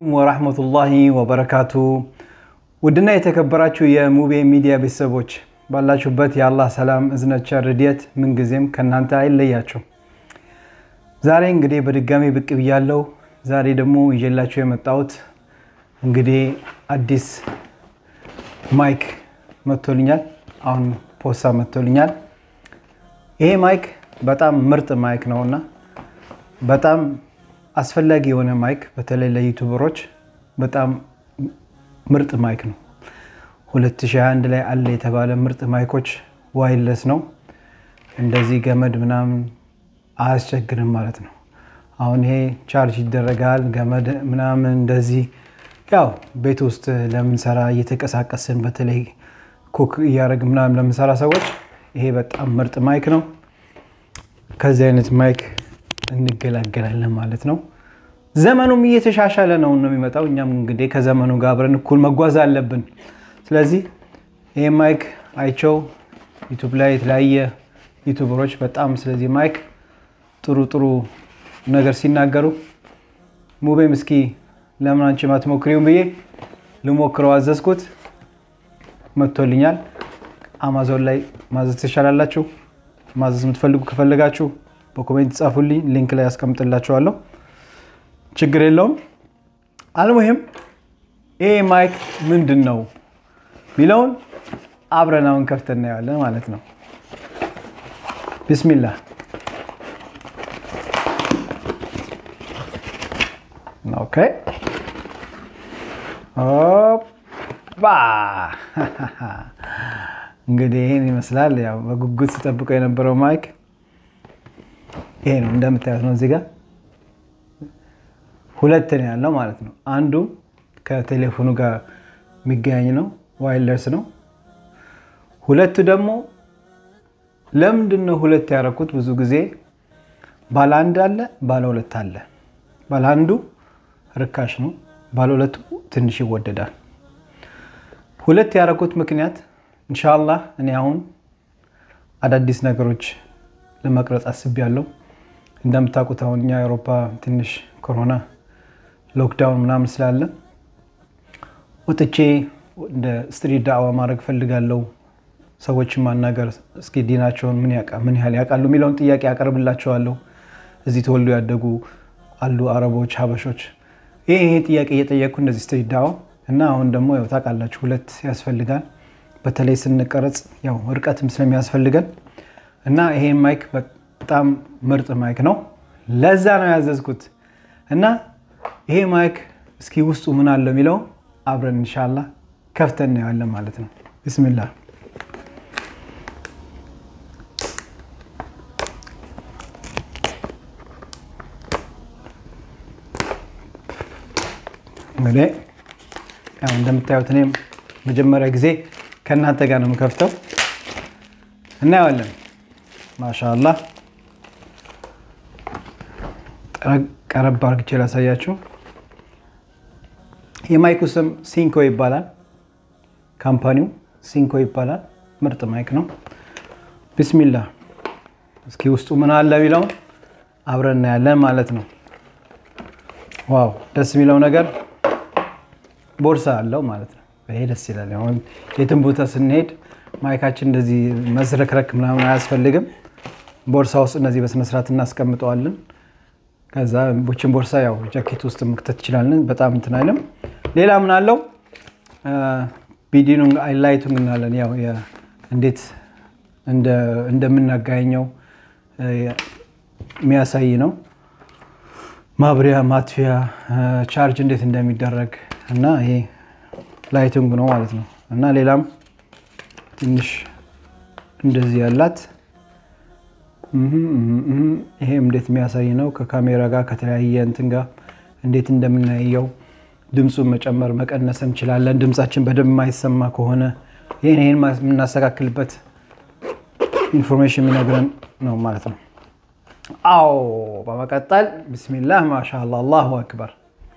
ወራህመቱላሂ ወበረካቱ ውድና የተከበራችሁ የሙቤ ሚዲያ ቤተሰቦች ባላችሁበት የአላህ ሰላም እዝነት ቸር ረድኤት ምንጊዜም ከእናንተ አይለያችሁ። ዛሬ እንግዲህ በድጋሚ ብቅ ብያለሁ። ዛሬ ደግሞ ይዤላችሁ የመጣሁት እንግዲህ አዲስ ማይክ መጥቶልኛል። አሁን ፖሳ መጥቶልኛል። ይሄ ማይክ በጣም ምርጥ ማይክ ነውና በጣም አስፈላጊ የሆነ ማይክ በተለይ ለዩቱበሮች በጣም ምርጥ ማይክ ነው። 2021 ላይ አለ የተባለ ምርጥ ማይኮች ዋይለስ ነው። እንደዚህ ገመድ ምናምን አያስቸግርም ማለት ነው። አሁን ይሄ ቻርጅ ይደረጋል ገመድ ምናምን እንደዚህ ያው ቤት ውስጥ ለምንሰራ እየተንቀሳቀስን በተለይ ኩክ እያደረግ ምናምን ለምንሰራ ሰዎች ይሄ በጣም ምርጥ ማይክ ነው። ከዚህ አይነት ማይክ እንገላገላለን ማለት ነው። ዘመኑም እየተሻሻለ ነው ነው የሚመጣው። እኛም እንግዲህ ከዘመኑ ጋር አብረን እኩል መጓዝ አለብን። ስለዚህ ይህ ማይክ አይቸው ዩቱብ ላይ የተለያየ ዩቱበሮች በጣም ስለዚህ ማይክ ጥሩ ጥሩ ነገር ሲናገሩ ሙቤም እስኪ ለምን አንቺ ማትሞክሪውም ብዬ ልሞክረው አዘዝኩት። መጥቶልኛል። አማዞን ላይ ማዘዝ ትቻላላችሁ። ማዘዝ የምትፈልጉ ከፈለጋችሁ በኮሜንት ጻፉልኝ፣ ሊንክ ላይ ያስቀምጥላችኋለሁ። ችግር የለውም። አልሙሂም ይሄ ማይክ ምንድን ነው ሚለውን አብረን አሁን ከፍተን እናየዋለን ማለት ነው። ቢስሚላህ ኦኬ ኦባ እንግዲህ ይህን ይመስላል። ያው በጉጉት ስጠብቀው የነበረው ማይክ ይሄ ነው። እንደምታዩት ነው። እዚህ ጋር ሁለት ነው ያለው ማለት ነው። አንዱ ከቴሌፎኑ ጋር የሚገናኝ ነው፣ ዋይለርስ ነው። ሁለቱ ደግሞ ለምንድን ነው ሁለት ያደረኩት? ብዙ ጊዜ ባለ አንድ አለ፣ ባለ ሁለት አለ። ባለ አንዱ ርካሽ ነው፣ ባለ ሁለቱ ትንሽ ይወደዳል። ሁለት ያደረኩት ምክንያት ኢንሻላህ እኔ አሁን አዳዲስ ነገሮች ለመቅረጽ አስቤያለሁ። እንደምታውቁት አሁን እኛ አውሮፓ ትንሽ ኮሮና ሎክዳውን ምናምን ስላለ ወጥቼ እንደ ስትሪት ዳዕዋ ማድረግ ፈልጋለሁ። ሰዎችን ማናገር እስኪ ዲናቸውን ምን ያህል ያውቃሉ የሚለውን ጥያቄ ያቀርብላቸዋለሁ። እዚህ ተወልዶ ያደጉ አሉ አረቦች፣ ሀበሾች ይህ ይሄ ጥያቄ እየጠየቅኩ እንደዚህ ስትሪት ዳዕዋ እና አሁን ደግሞ ያው ታውቃላችሁ ሁለት ያስፈልጋል። በተለይ ስንቀረጽ ያው እርቀትም ስለሚያስፈልገን እና ይሄን ማይክ በጣም ምርጥ ማይክ ነው። ለዛ ነው ያዘዝኩት እና ይሄ ማይክ እስኪ ውስጡ ምን አለው የሚለው አብረን እንሻላ ከፍተን እናየዋለን ማለት ነው። ብስሚላ እንግዲህ ያው እንደምታዩት እኔም መጀመሪያ ጊዜ ከእናንተ ጋር ነው የምከፍተው። እናየዋለን። ማሻአላህ ቀረብ አርግቼ ላሳያችሁ። የማይኩ ስም ሲንኮ ይባላል። ካምፓኒው ሲንኮ ይባላል። ምርጥ ማይክ ነው። ቢስሚላ እስኪ ውስጡ ምን አለ የሚለውን አብረን እናያለን ማለት ነው። ዋው ደስ የሚለው ነገር ቦርሳ አለው ማለት ነው። ይሄ ደስ ይላል። አሁን የትም ቦታ ስንሄድ ማይካችን እንደዚህ መዝረክረክ ምናምን አያስፈልግም። ቦርሳ ውስጥ እነዚህ በስነስርዓት እናስቀምጠዋለን። ከዛ ቦችን ቦርሳ ያው ጃኬት ውስጥ መክተት ትችላለን። በጣም እንትን አይልም። ሌላ ምን አለው? ቢዲኑንግ አይላይቱንግ እናለን። ያው እንዴት እንደምናጋኘው የሚያሳይ ነው። ማብሪያ፣ ማጥፊያ፣ ቻርጅ እንዴት እንደሚደረግ እና ይሄ ላይቲንግ ነው ማለት ነው። እና ሌላም ትንሽ እንደዚህ ያላት ይሄም እንዴት የሚያሳይ ነው። ከካሜራ ጋር ከተለያየ እንትን ጋር እንዴት እንደምናየው ድምፁን መጨመር መቀነስ እንችላለን። ድምፃችን በደንብ የማይሰማ ከሆነ ይህን ይህን የምናስተካክልበት ኢንፎርሜሽን የሚነግረን ነው ማለት ነው። አዎ በመቀጠል ቢስሚላህ ማሻአላ አላሁ አክበር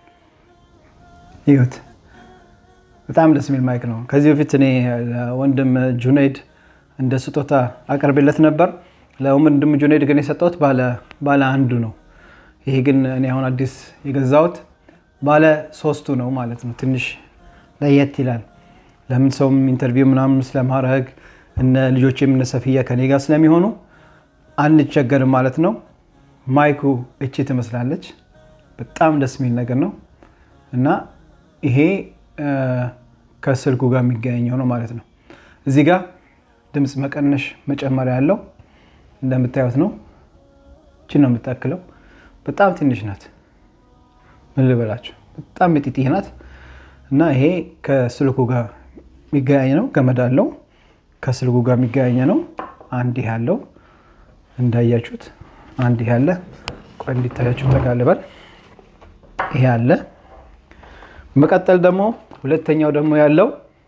ይሁት በጣም ደስ የሚል ማይክ ነው። ከዚህ በፊት እኔ ወንድም ጁኔድ እንደ ስጦታ አቀርቤለት ነበር። ለወንድም ጁኔድ ግን የሰጠሁት ባለ አንዱ ነው። ይሄ ግን እኔ አሁን አዲስ የገዛሁት ባለ ሶስቱ ነው ማለት ነው። ትንሽ ለየት ይላል። ለምን ሰውም ኢንተርቪው ምናምን ስለማድረግ እነ ልጆችም እነ ሰፊያ ከኔ ጋር ስለሚሆኑ አንቸገርም ማለት ነው። ማይኩ እቺ ትመስላለች። በጣም ደስ የሚል ነገር ነው እና ይሄ ከስልኩ ጋር የሚገናኘው ነው ማለት ነው። እዚህ ጋር ድምፅ መቀነሽ መጨመሪያ ያለው እንደምታዩት ነው። እቺ ነው የምታክለው። በጣም ትንሽ ናት። ምን ልበላችሁ፣ በጣም የጢጢ ናት እና ይሄ ከስልኩ ጋር የሚገናኝ ነው። ገመድ አለው ከስልኩ ጋር የሚገናኝ ነው። አንድ ይህ አለው እንዳያችሁት፣ አንድ ይህ አለ። ቆይ እንዲታያችሁ ተጋልባል። ይሄ አለ። መቀጠል ደግሞ ሁለተኛው ደግሞ ያለው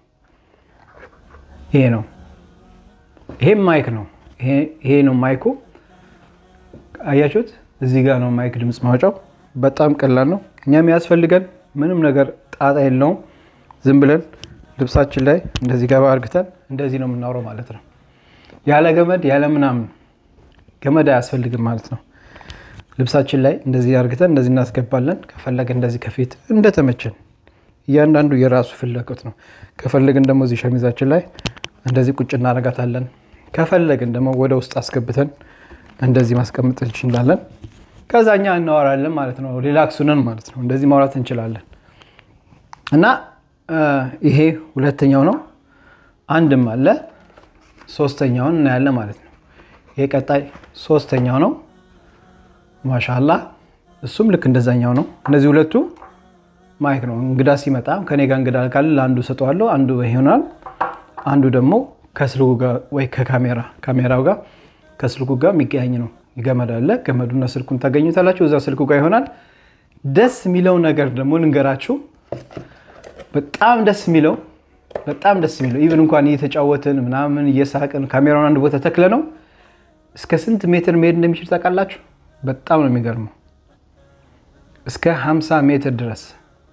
ይሄ ነው። ይሄም ማይክ ነው። ይሄ ነው ማይኩ። አያችሁት? እዚህ ጋር ነው ማይክ ድምፅ ማውጫው። በጣም ቀላል ነው። እኛም ያስፈልገን ምንም ነገር ጣጣ የለውም። ዝም ብለን ልብሳችን ላይ እንደዚህ ገባ አርግተን እንደዚህ ነው የምናወራው ማለት ነው። ያለ ገመድ ያለ ምናምን ገመድ አያስፈልግም ማለት ነው። ልብሳችን ላይ እንደዚህ አርግተን እንደዚህ እናስገባለን። ከፈለግን እንደዚህ ከፊት እንደተመቸን እያንዳንዱ የራሱ ፍላጎት ነው። ከፈለግን ደግሞ እዚህ ሸሚዛችን ላይ እንደዚህ ቁጭ እናረጋታለን። ከፈለግን ደግሞ ወደ ውስጥ አስገብተን እንደዚህ ማስቀመጥ እንችላለን። ከዛ እኛ እናወራለን ማለት ነው። ሪላክሱንን ማለት ነው። እንደዚህ ማውራት እንችላለን እና ይሄ ሁለተኛው ነው። አንድም አለ ሶስተኛውን እናያለን ማለት ነው። ይሄ ቀጣይ ሶስተኛው ነው። ማሻላ እሱም ልክ እንደዛኛው ነው። እነዚህ ሁለቱ ማይክ ነው። እንግዳ ሲመጣ ከኔ ጋር እንግዳ ካለ ለአንዱ ሰጠዋለሁ፣ አንዱ ይሆናል። አንዱ ደግሞ ከስልኩ ጋር ወይ ከካሜራ ካሜራው ጋር ከስልኩ ጋር የሚገናኝ ነው። ገመድ አለ። ገመዱና ስልኩን ታገኙታላችሁ። እዛ ስልኩ ጋር ይሆናል። ደስ የሚለው ነገር ደግሞ ልንገራችሁ። በጣም ደስ የሚለው በጣም ደስ የሚለው ኢቨን እንኳን እየተጫወትን ምናምን እየሳቅን ካሜራውን አንድ ቦታ ተክለ ነው እስከ ስንት ሜትር መሄድ እንደሚችል ታውቃላችሁ? በጣም ነው የሚገርመው። እስከ 50 ሜትር ድረስ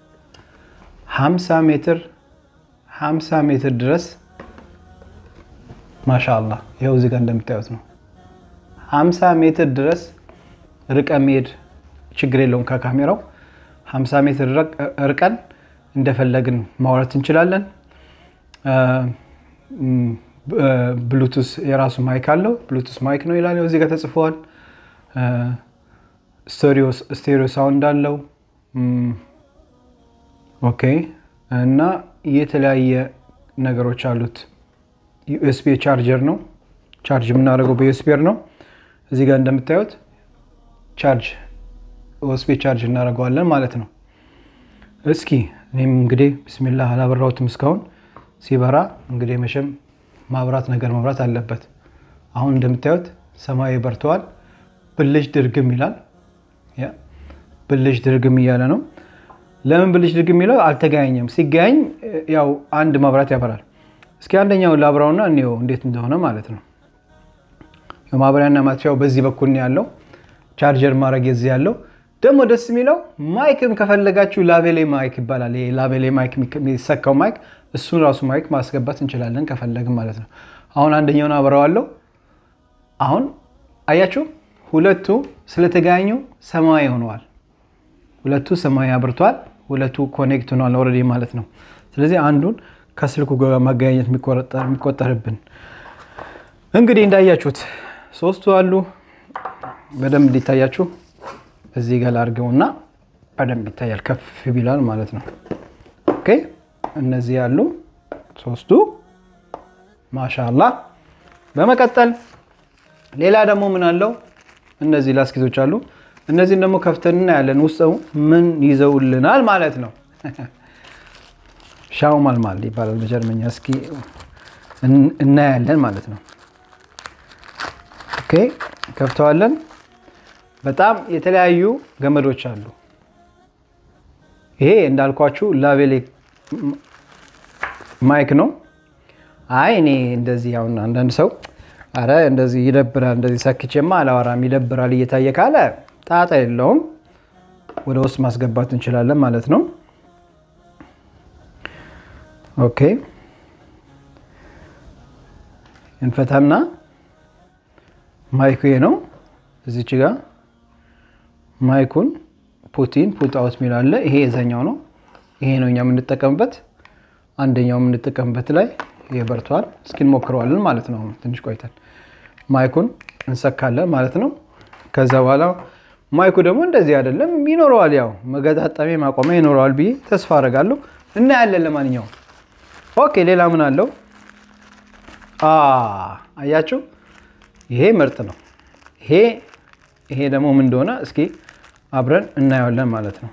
50 ሜትር 50 ሜትር ድረስ ማሻአላ ይኸው እዚህ ጋር እንደምታዩት ነው። 50 ሜትር ድረስ ርቀ መሄድ ችግር የለውም ከካሜራው 50 ሜትር ርቀን እንደፈለግን ማውራት እንችላለን። ብሉቱስ የራሱ ማይክ አለው። ብሉቱስ ማይክ ነው ይላል እዚህ ጋር ተጽፈዋል። ስቴሪዮ ሳውንድ አለው። ኦኬ እና የተለያየ ነገሮች አሉት። ዩኤስቢ ቻርጀር ነው። ቻርጅ የምናደርገው በዩኤስቢር ነው። እዚህ ጋር እንደምታዩት ቻርጅ ዩኤስቢ ቻርጅ እናደርገዋለን ማለት ነው። እስኪ እኔም እንግዲህ ብስሚላህ አላበራሁትም እስካሁን። ሲበራ እንግዲህ መቼም ማብራት ነገር መብራት አለበት። አሁን እንደምታዩት ሰማያዊ በርተዋል። ብልጭ ድርግም ይላል። ብልጭ ድርግም እያለ ነው። ለምን ብልጭ ድርግም የሚለው አልተገናኘም። ሲገናኝ ያው አንድ ማብራት ያበራል። እስኪ አንደኛውን ላብራውና እኔው እንዴት እንደሆነ ማለት ነው። ማብሪያና ማጥፊያው በዚህ በኩል ነው ያለው። ቻርጀር ማድረግ የዚህ ያለው ደግሞ ደስ የሚለው ማይክም ከፈለጋችሁ ላቤሌ ማይክ ይባላል። ይሄ ላቤሌ ማይክ የሚሰካው ማይክ እሱን ራሱ ማይክ ማስገባት እንችላለን ከፈለግም ማለት ነው። አሁን አንደኛውን አብረዋለሁ። አሁን አያችሁ ሁለቱ ስለተገናኙ ሰማያዊ ሆነዋል። ሁለቱ ሰማያዊ አብርተዋል። ሁለቱ ኮኔክት ሆኗል ኦልሬዲ ማለት ነው። ስለዚህ አንዱን ከስልኩ ጋር ማገናኘት የሚቆጠርብን እንግዲህ እንዳያችሁት ሶስቱ አሉ። በደንብ እንዲታያችሁ እዚህ ጋር ላድርገውና በደንብ ይታያል። ከፍ ቢላል ማለት ነው። ኦኬ እነዚህ ያሉ ሶስቱ ማሻላ። በመቀጠል ሌላ ደግሞ ምን አለው? እነዚህ ላስኪቶች አሉ። እነዚህን ደግሞ ከፍተን እናያለን ውስጥ ምን ይዘውልናል ማለት ነው። ሻው ማልማል ይባላል በጀርመኛ። እስኪ እናያለን ማለት ነው። ኦኬ ከፍተዋለን። በጣም የተለያዩ ገመዶች አሉ። ይሄ እንዳልኳችሁ ላቬሌ ማይክ ነው። አይ እኔ እንደዚህ አሁን አንዳንድ ሰው አረ እንደዚህ ይደብራል፣ እንደዚህ ሰክቼማ አላወራም ይደብራል እየታየ ካለ ጣጣ የለውም፣ ወደ ውስጥ ማስገባት እንችላለን ማለት ነው። ኦኬ እንፈታና ማይኩ ነው እዚች ጋር ማይኩን ፑቲን ፑት አውት የሚል አለ። ይሄ የዛኛው ነው። ይሄ ነው እኛ የምንጠቀምበት። አንደኛው የምንጠቀምበት ላይ ይሄ በርቷል። እስኪ እንሞክረዋለን ማለት ነው። ትንሽ ቆይተን ማይኩን እንሰካለን ማለት ነው። ከዛ በኋላ ማይኩ ደግሞ እንደዚህ አይደለም ይኖረዋል፣ ያው መገጣጠሚያ ማቆሚያ ይኖረዋል ብዬ ተስፋ አደርጋለሁ። እናያለን። ለማንኛውም ኦኬ። ሌላ ምን አለው? አያችሁ፣ ይሄ ምርጥ ነው። ይሄ ይሄ ደግሞ ምን እንደሆነ እስኪ አብረን እናየዋለን ማለት ነው።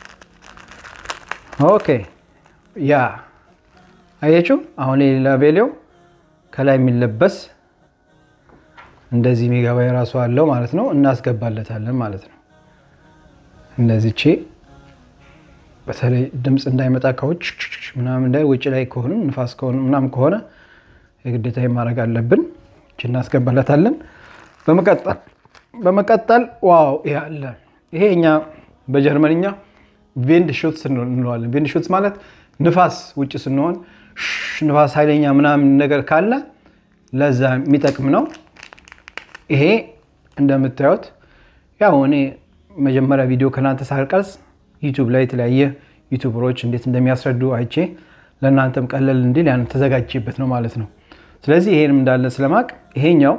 ኦኬ ያ አያችሁ፣ አሁን የሌላ ቤሌው ከላይ የሚለበስ እንደዚህ የሚገባ የራሱ አለው ማለት ነው። እናስገባለታለን ማለት ነው። እንደዚህ ቼ በተለይ ድምፅ እንዳይመጣ ከውጭ ምናምን እንዳይ ውጭ ላይ ከሆኑ ንፋስ ከሆኑ ምናምን ከሆነ የግዴታ ማድረግ አለብን። እቺ እናስገባለታለን። በመቀጠል በመቀጠል ዋው ይሄ አለ። ይሄ እኛ በጀርመንኛ ቬንድ ሹትስ እንለዋለን። ቬንድ ሹትስ ማለት ንፋስ ውጭ ስንሆን ንፋስ ኃይለኛ ምናምን ነገር ካለ ለዛ የሚጠቅም ነው። ይሄ እንደምታዩት ያው እኔ መጀመሪያ ቪዲዮ ከእናንተ ሳልቀርጽ ዩቱብ ላይ የተለያየ ዩቱበሮች እንዴት እንደሚያስረዱ አይቼ ለእናንተም ቀለል እንዲል ያን ተዘጋጅበት ነው ማለት ነው። ስለዚህ ይሄንም እንዳለ ስለማቅ ይሄኛው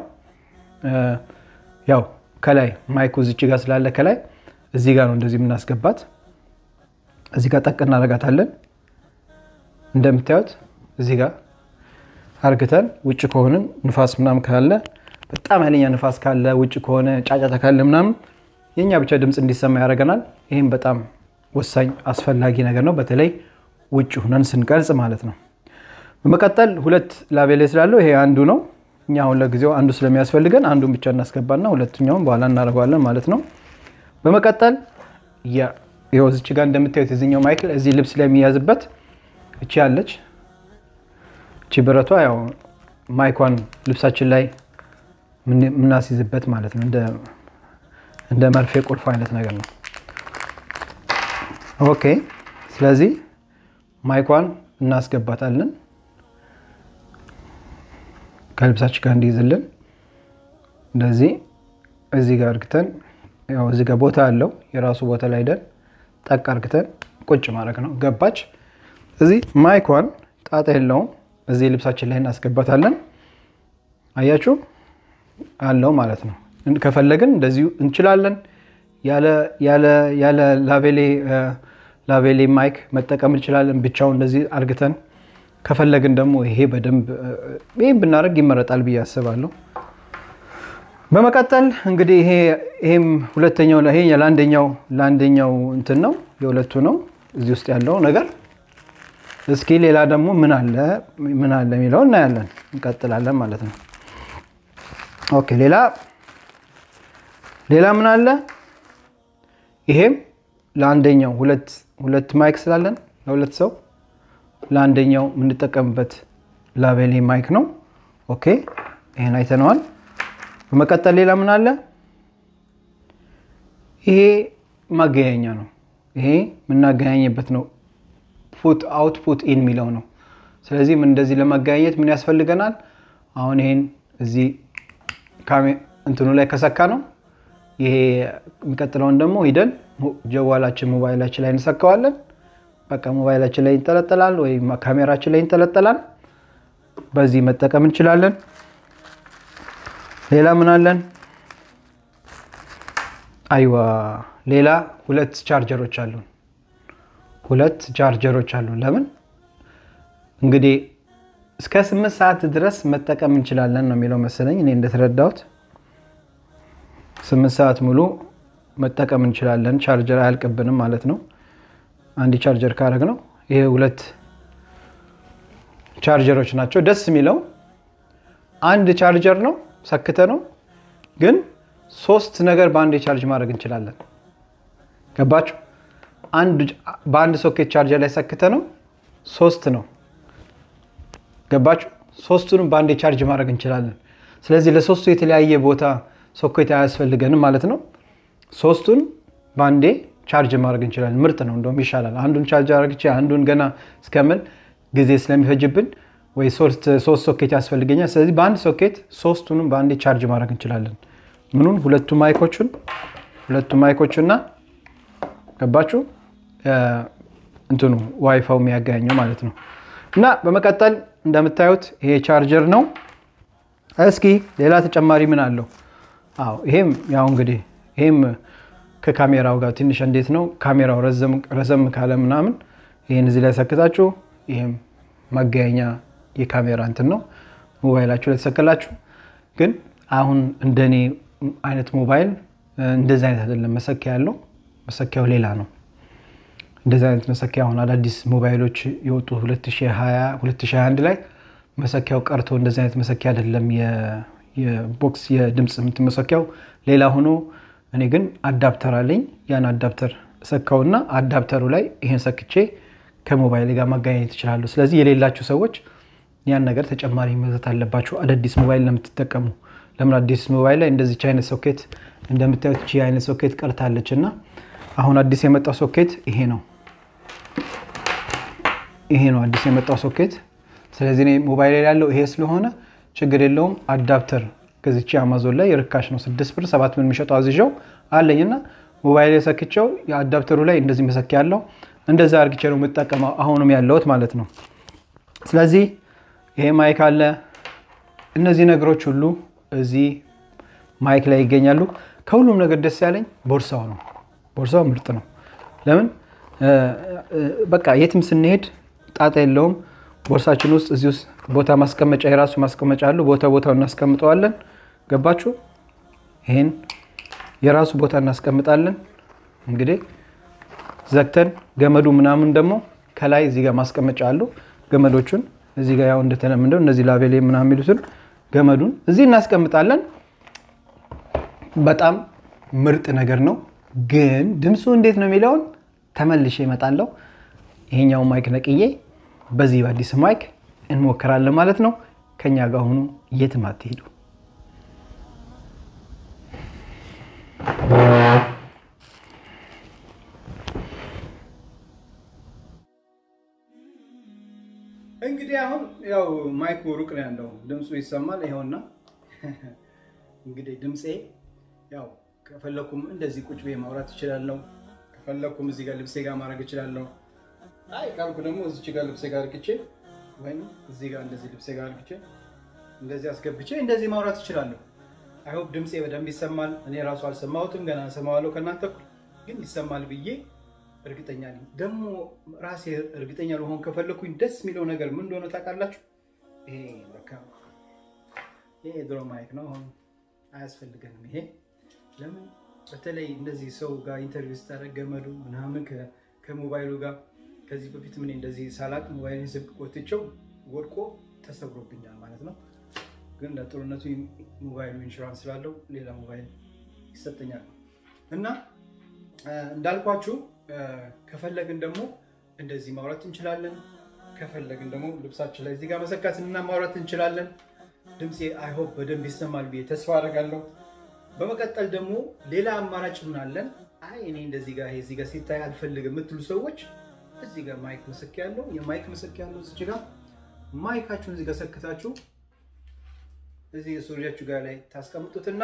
ያው ከላይ ማይኩ እዚች ጋር ስላለ ከላይ እዚህ ጋር ነው እንደዚህ የምናስገባት። እዚህ ጋር ጠቅ እናደርጋታለን። እንደምታዩት እዚህ ጋር አርግተን ውጭ ከሆንን ንፋስ ምናምን ካለ በጣም ኃይለኛ ንፋስ ካለ ውጭ ከሆነ ጫጫታ ካለ ምናምን የእኛ ብቻ ድምፅ እንዲሰማ ያደርገናል። ይህም በጣም ወሳኝ አስፈላጊ ነገር ነው፣ በተለይ ውጭ ሁነን ስንቀርጽ ማለት ነው። በመቀጠል ሁለት ላቤሌ ስላለው ይሄ አንዱ ነው። እኛ አሁን ለጊዜው አንዱ ስለሚያስፈልገን አንዱን ብቻ እናስገባና ሁለተኛውን በኋላ እናደርገዋለን ማለት ነው። በመቀጠል ይኸው እዚች ጋር እንደምታዩት የዚኛው ማይክል እዚህ ልብስ ላይ የሚያዝበት እቺ ያለች እቺ ብረቷ ያው ማይኳን ልብሳችን ላይ የምናስይዝበት ማለት ነው። እንደ መርፌ ቁልፍ አይነት ነገር ነው። ኦኬ። ስለዚህ ማይኳን እናስገባታለን ከልብሳችን ጋር እንዲይዝልን እንደዚህ እዚህ ጋር እርግተን ያው እዚህ ጋር ቦታ አለው የራሱ ቦታ ላይ ደን ጠቅ አርግተን ቁጭ ማድረግ ነው። ገባች። እዚህ ማይኳን ጣጣ የለውም። እዚህ ልብሳችን ላይ እናስገባታለን። አያችሁ አለው ማለት ነው። ከፈለግን እንደዚሁ እንችላለን። ያለ ላቬሌ ማይክ መጠቀም እንችላለን። ብቻውን እንደዚህ አርግተን ከፈለግን ደግሞ ይሄ በደንብ ይህም ብናደርግ ይመረጣል ብዬ አስባለሁ። በመቀጠል እንግዲህ ይሄም ሁለተኛው ይሄ ለአንደኛው ለአንደኛው እንትን ነው የሁለቱ ነው እዚህ ውስጥ ያለው ነገር። እስኪ ሌላ ደግሞ ምን አለ ምን አለ የሚለው እናያለን። እንቀጥላለን ማለት ነው። ኦኬ ሌላ ሌላ ምን አለ? ይሄም ለአንደኛው ሁለት ሁለት ማይክ ስላለን ለሁለት ሰው ለአንደኛው የምንጠቀምበት ላቬሌ ማይክ ነው። ኦኬ ይሄን አይተነዋል። በመቀጠል ሌላ ምን አለ? ይሄ ማገናኛ ነው። ይሄ የምናገናኝበት ነው። ፑት አውት ፑት ኢን የሚለው ነው። ስለዚህ ምን እንደዚህ ለማገናኘት ምን ያስፈልገናል? አሁን ይሄን እዚህ እንትኑ ላይ ከሰካ ነው። ይሄ የሚቀጥለውን ደግሞ ሂደን ጀዋላችን ሞባይላችን ላይ እንሰካዋለን። በቃ ሞባይላችን ላይ ይንጠለጠላል ወይም ካሜራችን ላይ ይንጠለጠላል። በዚህ መጠቀም እንችላለን። ሌላ ምን አለን? አይዋ ሌላ ሁለት ቻርጀሮች አሉን። ሁለት ቻርጀሮች አሉን። ለምን እንግዲህ እስከ ስምንት ሰዓት ድረስ መጠቀም እንችላለን ነው የሚለው መሰለኝ እኔ እንደተረዳሁት ስምንት ሰዓት ሙሉ መጠቀም እንችላለን። ቻርጀር አያልቅብንም ማለት ነው። አንድ ቻርጀር ካረግ ነው። ይሄ ሁለት ቻርጀሮች ናቸው። ደስ የሚለው አንድ ቻርጀር ነው ሰክተ ነው፣ ግን ሶስት ነገር በአንድ ቻርጅ ማድረግ እንችላለን። ገባችሁ? በአንድ ሶኬት ቻርጀር ላይ ሰክተ ነው ሶስት ነው። ገባችሁ? ሶስቱንም በአንድ ቻርጅ ማድረግ እንችላለን። ስለዚህ ለሶስቱ የተለያየ ቦታ ሶኬት አያስፈልገንም ማለት ነው። ሶስቱን በአንዴ ቻርጅ ማድረግ እንችላለን። ምርጥ ነው፣ እንደውም ይሻላል። አንዱን ቻርጅ አድርግቼ አንዱን ገና እስከምል ጊዜ ስለሚፈጅብን ወይ ሶስት ሶኬት ያስፈልገኛል። ስለዚህ በአንድ ሶኬት ሶስቱንም በአንዴ ቻርጅ ማድረግ እንችላለን። ምኑን? ሁለቱ ማይኮቹን ሁለቱ ማይኮቹና ገባችሁ? እንትኑ ዋይፋው የሚያገናኘው ማለት ነው። እና በመቀጠል እንደምታዩት ይሄ ቻርጀር ነው። እስኪ ሌላ ተጨማሪ ምን አለው? አዎ ይሄም ያው እንግዲህ ይሄም ከካሜራው ጋር ትንሽ እንዴት ነው ካሜራው ረዘም ካለ ምናምን ይህን እዚህ ላይ ሰክታችሁ ይህም መገኛ የካሜራ እንትን ነው ሞባይላችሁ ላይ ተሰክላችሁ። ግን አሁን እንደኔ አይነት ሞባይል እንደዚህ አይነት አይደለም መሰኪያ ያለው መሰኪያው ሌላ ነው። እንደዚህ አይነት መሰኪያ አሁን አዳዲስ ሞባይሎች የወጡ 2021 ላይ መሰኪያው ቀርቶ እንደዚህ አይነት መሰኪያ አይደለም። የቦክስ የድምፅ የምትመሰኪያው ሌላ ሆኖ እኔ ግን አዳፕተር አለኝ። ያን አዳፕተር ሰካውና አዳፕተሩ ላይ ይሄን ሰክቼ ከሞባይል ጋር ማገናኘት ይችላሉ። ስለዚህ የሌላችሁ ሰዎች ያን ነገር ተጨማሪ መግዛት አለባችሁ። አዳዲስ ሞባይል ለምትጠቀሙ ለምን አዲስ ሞባይል ላይ እንደዚች አይነት ሶኬት እንደምታዩት ቺ አይነት ሶኬት ቀርታለች እና አሁን አዲስ የመጣው ሶኬት ይሄ ነው። ይሄ ነው አዲስ የመጣው ሶኬት። ስለዚህ ሞባይል ላይ ያለው ይሄ ስለሆነ ችግር የለውም። አዳፕተር ገዝቼ አማዞን ላይ ርካሽ ነው፣ ስድስት ብር ሰባት ብር የሚሸጠው አዝዣው አለኝ እና ሞባይል ሰክቼው የአዳፕተሩ ላይ እንደዚህ መሰኪያ ያለው እንደዛ አርግቼ ነው የምጠቀመው አሁንም ያለውት ማለት ነው። ስለዚህ ይሄ ማይክ አለ። እነዚህ ነገሮች ሁሉ እዚህ ማይክ ላይ ይገኛሉ። ከሁሉም ነገር ደስ ያለኝ ቦርሳው ነው። ቦርሳው ምርጥ ነው። ለምን በቃ የትም ስንሄድ ጣጣ የለውም። ቦርሳችን ውስጥ እዚህ ውስጥ ቦታ ማስቀመጫ የራሱ ማስቀመጫ አለው። ቦታ ቦታው እናስቀምጠዋለን። ገባችሁ? ይሄን የራሱ ቦታ እናስቀምጣለን። እንግዲህ ዘግተን ገመዱ ምናምን ደግሞ ከላይ እዚህ ጋር ማስቀመጫ አለው። ገመዶቹን እዚህ ጋር ያው እንደተለምደው እነዚህ ላቬሌ ምናምን የሚሉትን ገመዱን እዚህ እናስቀምጣለን። በጣም ምርጥ ነገር ነው። ግን ድምፁ እንዴት ነው የሚለውን ተመልሼ እመጣለሁ። ይሄኛው ማይክ ነቅዬ በዚህ በአዲስ ማይክ እንሞክራለን ማለት ነው። ከኛ ጋር ሆኑ፣ የትም አትሄዱ። እንግዲህ አሁን ያው ማይኩ ሩቅ ነው ያለው፣ ድምፁ ይሰማል። ይኸውና እንግዲህ ድምፄ ያው ከፈለኩም እንደዚህ ቁጭ ብዬ ማውራት እችላለሁ። ከፈለኩም እዚህ ጋር ልብሴ ጋር ማድረግ እችላለሁ። አይ ካልኩ ደግሞ እዚች ጋር ልብሴ ጋር አርግቼ ወይም እዚህ ጋር እንደዚህ ልብሴ ጋር አርግቼ እንደዚህ አስገብቼ እንደዚህ ማውራት እችላለሁ። አይሆፕ ድምፄ በደንብ ይሰማል። እኔ ራሱ አልሰማሁትም፣ ገና እሰማዋለሁ ከእናንተ እኩል ግን ይሰማል ብዬ እርግጠኛ ነኝ። ደግሞ ራሴ እርግጠኛ ለሆን ከፈለኩኝ ደስ የሚለው ነገር ምን እንደሆነ ታውቃላችሁ? ይሄ በቃ ይሄ ድሮ ማይክ ነው፣ አሁን አያስፈልገንም። ይሄ ለምን በተለይ እንደዚህ ሰው ጋር ኢንተርቪው ስታደርግ ገመዱ ምናምን ከሞባይሉ ጋር ከዚህ በፊት ምን እንደዚህ ሳላቅ ሞባይልን ስልክ ቆትቼው ወድቆ ተሰብሮብኛል ማለት ነው። ግን ለጥሩነቱ ሞባይሉ ኢንሹራንስ ስላለው ሌላ ሞባይል ይሰጠኛል እና እንዳልኳችሁ ከፈለግን ደግሞ እንደዚህ ማውራት እንችላለን። ከፈለግን ደግሞ ልብሳችን ላይ እዚህ ጋር መሰካት እና ማውራት እንችላለን። ድምፄ አይሆፕ በደንብ ይሰማል ብዬ ተስፋ አደርጋለሁ። በመቀጠል ደግሞ ሌላ አማራጭ ምን አለን? አይ እኔ እንደዚህ ጋር እዚህ ጋር ሲታይ አልፈልግም የምትሉ ሰዎች እዚህ ጋር ማይክ ምስክ ያለው የማይክ ምስክ ያለው እዚህ ጋር ማይካችሁን እዚህ ጋር ሰክታችሁ እዚህ ሱሪያችሁ ጋር ላይ ታስቀምጡትና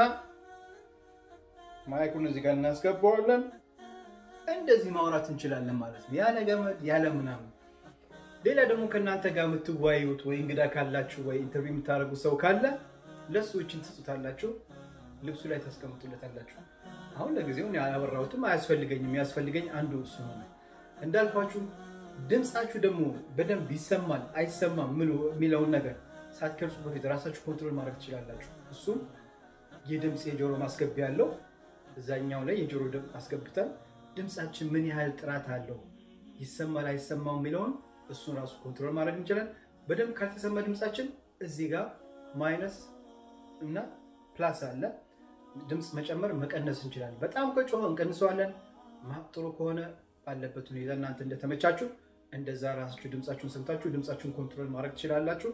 ማይኩን እዚህ ጋር እናስገባዋለን። እንደዚህ ማውራት እንችላለን ማለት ነው። ያለ ገመድ ያለ ምናምን። ሌላ ደግሞ ከእናንተ ጋር የምትወያዩት ወይ እንግዳ ካላችሁ ወይ ኢንተርቪው የምታደርጉት ሰው ካለ ለሱ እችን ትጹታላችሁ፣ ልብሱ ላይ ታስቀምጡለታላችሁ። አሁን ለጊዜው ያላወራሁትም አያስፈልገኝም። ያስፈልገኝ አንዱ እሱ ሆነ። እንዳልኳችሁ ድምፃችሁ ደግሞ በደንብ ይሰማል አይሰማም የሚለውን ነገር ሳትከርሱ በፊት ራሳችሁ ኮንትሮል ማድረግ ትችላላችሁ። እሱም የድምፅ የጆሮ ማስገቢያ ያለው እዛኛው ላይ የጆሮ ድምፅ አስገብተን ድምፃችን ምን ያህል ጥራት አለው ይሰማል አይሰማው የሚለውን እሱን ራሱ ኮንትሮል ማድረግ እንችላለን። በደንብ ካልተሰማ ድምፃችን እዚህ ጋር ማይነስ እና ፕላስ አለ። ድምፅ መጨመር መቀነስ እንችላለን። በጣም ከጮኸ እንቀንሰዋለን። ጥሩ ከሆነ ባለበት ሁኔታ እናንተ እንደተመቻችሁ እንደዛ ራሳችሁ ድምፃችሁን ሰምታችሁ ድምፃችሁን ኮንትሮል ማድረግ ትችላላችሁ።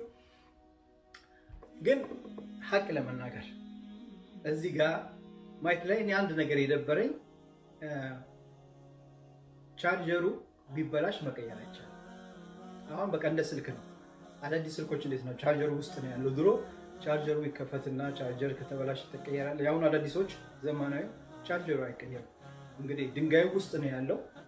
ግን ሀቅ ለመናገር እዚህ ጋር ማይክ ላይ እኔ አንድ ነገር የደበረኝ ቻርጀሩ ቢበላሽ መቀየር አይቻልም። አሁን በቃ እንደ ስልክ ነው። አዳዲስ ስልኮች እንዴት ነው? ቻርጀሩ ውስጥ ነው ያለው። ድሮ ቻርጀሩ ይከፈትና ቻርጀር ከተበላሽ ትቀየራል። የአሁኑ አዳዲሶች ዘመናዊ ቻርጀሩ አይቀየርም። እንግዲህ ድንጋዩ ውስጥ ነው ያለው።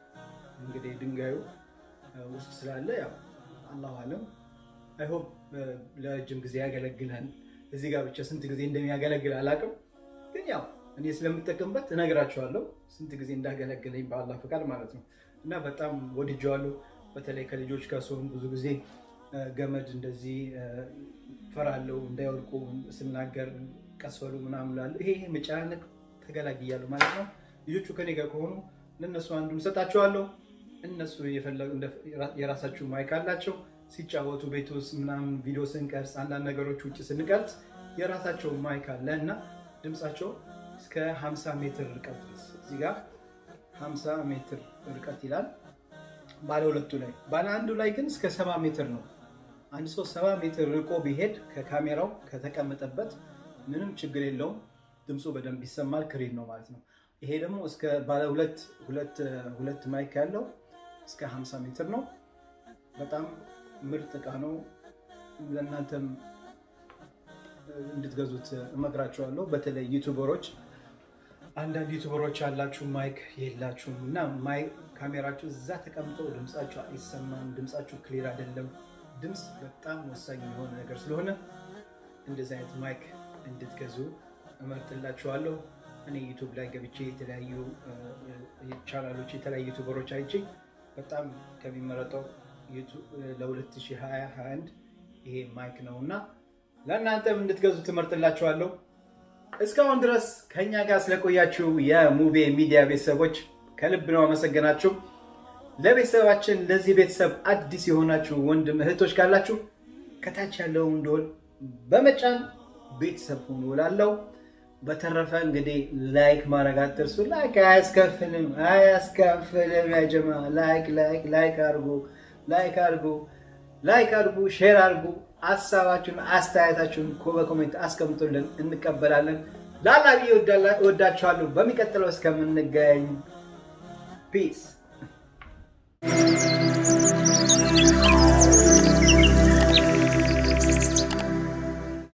እንግዲህ ድንጋዩ ውስጥ ስላለ ያው አላሁ አለም አይሆፕ ለረጅም ጊዜ ያገለግላል። እዚህ ጋር ብቻ ስንት ጊዜ እንደሚያገለግል አላውቅም፣ ግን ያው እኔ ስለምጠቀምበት እነግራቸዋለሁ ስንት ጊዜ እንዳገለግለኝ በአላህ ፈቃድ ማለት ነው። እና በጣም ወድጀዋለሁ። በተለይ ከልጆች ጋር ሲሆን ብዙ ጊዜ ገመድ እንደዚህ ፈራለሁ እንዳይወድቁ ስናገር ቀስበሉ ምናምን እላለሁ። ይሄ መጨናነቅ ተገላግያለሁ ማለት ነው። ልጆቹ ከኔ ጋር ከሆኑ ለእነሱ አንዱን እሰጣቸዋለሁ። እነሱ የራሳችሁ ማይክ አላቸው ሲጫወቱ ቤት ውስጥ ምናምን ቪዲዮ ስንቀርጽ አንዳንድ ነገሮች ውጭ ስንቀርጽ የራሳቸው ማይክ አለ እና ድምፃቸው እስከ 50 ሜትር ርቀት ድረስ እዚህ ጋር 50 ሜትር ርቀት ይላል ባለ ሁለቱ ላይ። ባለ አንዱ ላይ ግን እስከ 70 ሜትር ነው። አንድ ሰው 70 ሜትር ርቆ ቢሄድ ከካሜራው ከተቀመጠበት ምንም ችግር የለውም። ድምፁ በደንብ ይሰማል። ክሪን ነው ማለት ነው። ይሄ ደግሞ እስከ ባለ ሁለት ሁለት ማይክ ያለው እስከ 50 ሜትር ነው። በጣም ምርጥ እቃ ነው። ለእናንተም እንድትገዙት እመክራችኋለሁ። በተለይ ዩቱበሮች፣ አንዳንድ ዩቱበሮች ያላችሁ ማይክ የላችሁም እና ካሜራችሁ እዛ ተቀምጦ ድምፃችሁ አይሰማም፣ ድምፃችሁ ክሊር አይደለም። ድምፅ በጣም ወሳኝ የሆነ ነገር ስለሆነ እንደዚህ አይነት ማይክ እንድትገዙ እመርጥላችኋለሁ። እኔ ዩቱብ ላይ ገብቼ የተለያዩ ቻናሎች የተለያዩ ዩቱበሮች አይቼ በጣም ከሚመረጠው ለ2021 ይሄ ማይክ ነው እና ለእናንተም እንድትገዙ ትመርጥላችኋለሁ። እስካሁን ድረስ ከኛ ጋር ስለቆያችሁ የሙቤ ሚዲያ ቤተሰቦች ከልብ ነው አመሰግናችሁ። ለቤተሰባችን ለዚህ ቤተሰብ አዲስ የሆናችሁ ወንድም እህቶች ካላችሁ ከታች ያለውን ደወል በመጫን ቤተሰብ ሁኑ እላለሁ። በተረፈ እንግዲህ ላይክ ማድረግ አትርሱ። ላይክ አያስከፍልም አያስከፍልም። ያጀማ ላይክ ላይክ ላይክ አድርጉ ላይክ አድርጉ ላይክ አድርጉ፣ ሼር አድርጉ። ሀሳባችሁን አስተያየታችሁን በኮሜንት አስቀምጡልን፣ እንቀበላለን። ላላ ብዬ እወዳችኋለሁ። በሚቀጥለው እስከምንገኝ ፒስ